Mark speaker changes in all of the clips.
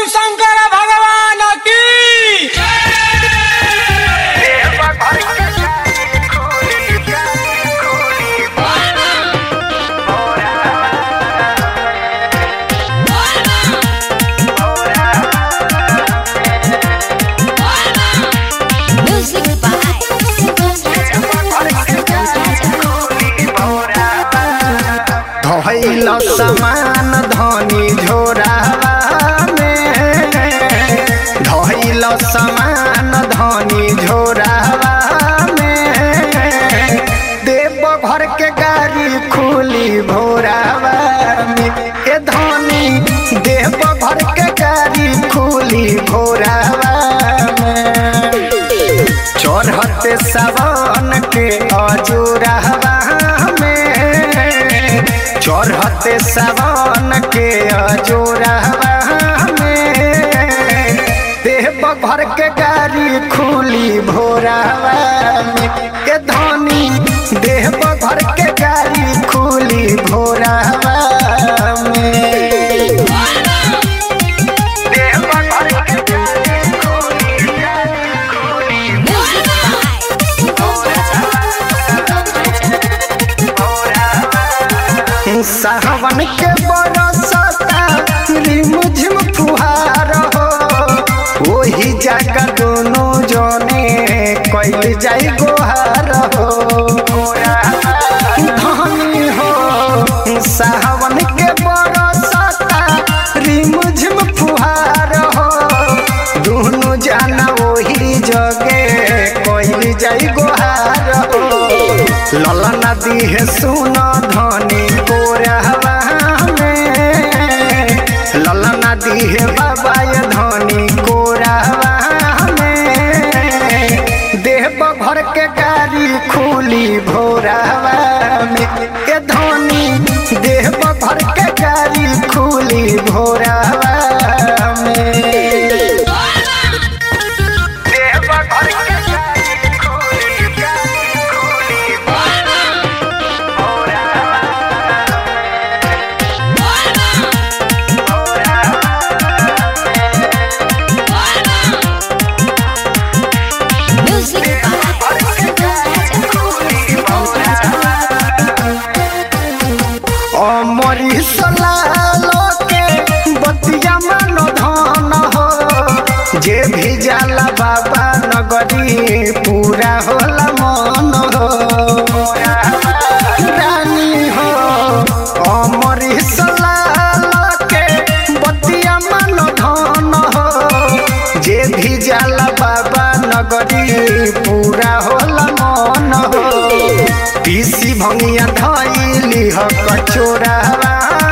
Speaker 1: शिव शंकर भगवान की
Speaker 2: Music by Santos
Speaker 3: धोइल समान धनी झोरावा में धोइल समान धनी झोरावा में देव घर के गाड़ी खुली भोरावा में ए धनी देव घर के गाड़ी खुली भोरावा में चढ़ते सावन के अजूरहवा में चढ़ते सावन के अजूरहवा में देव भर के गाड़ी खुली भोरावा में के धनी देव भर के गाड़ी खुली भोरावा में देव भर के गाड़ी खुली
Speaker 2: Music by
Speaker 3: सावन के बरसता रिमझिम फुहार हो वही जगह दोनों जने कैल जाई गोहार हो धनी हो सावन के बरसता रिमझिम फुहार हो दोनों जाना वही जगे कैल जाई गोहार हो लला नदी है सुना धनी कोरहवा में लला नदी है बाबा ये धनी कोरहवा में देव भर के गाड़ी खुली भोरहवा में के धनी देव भर के गाड़ी खुली भोरहवा में देव भर के गाड़ी खुली गाड़ी खुली
Speaker 2: Music by
Speaker 3: अमरी सलालो के बतिया मन धन हो जे भी जाला बाबा नगरी पूरा होला मन हो रानी हो अमरी सलालो के बतिया मन धन हो जे भी जाला बाबा नगरी पूरा होला मन हो पीसी भंगिया धैली ह कचोरावा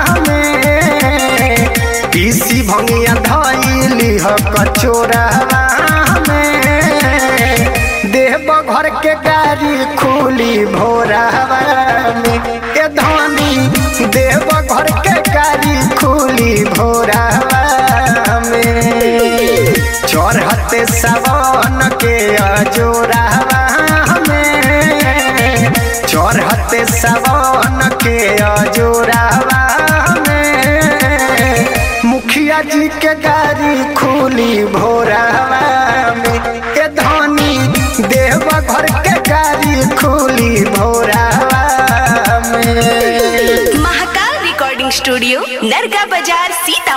Speaker 3: में पीसी भंगिया धैली ह कचोरावा में देव घर के गाड़ी खुली भोरावा में के धनी देव घर के गाड़ी खुली भोरावा में चढ़ते सावन के अजोरावा में चढ़ते सावन के अजोरावा में मुखिया जी के गाड़ी खुली भोरावा में के धनी देव घर के गाड़ी खुली भोरावा में
Speaker 4: महाकाल रिकॉर्डिंग स्टूडियो नरगा बाजार सीता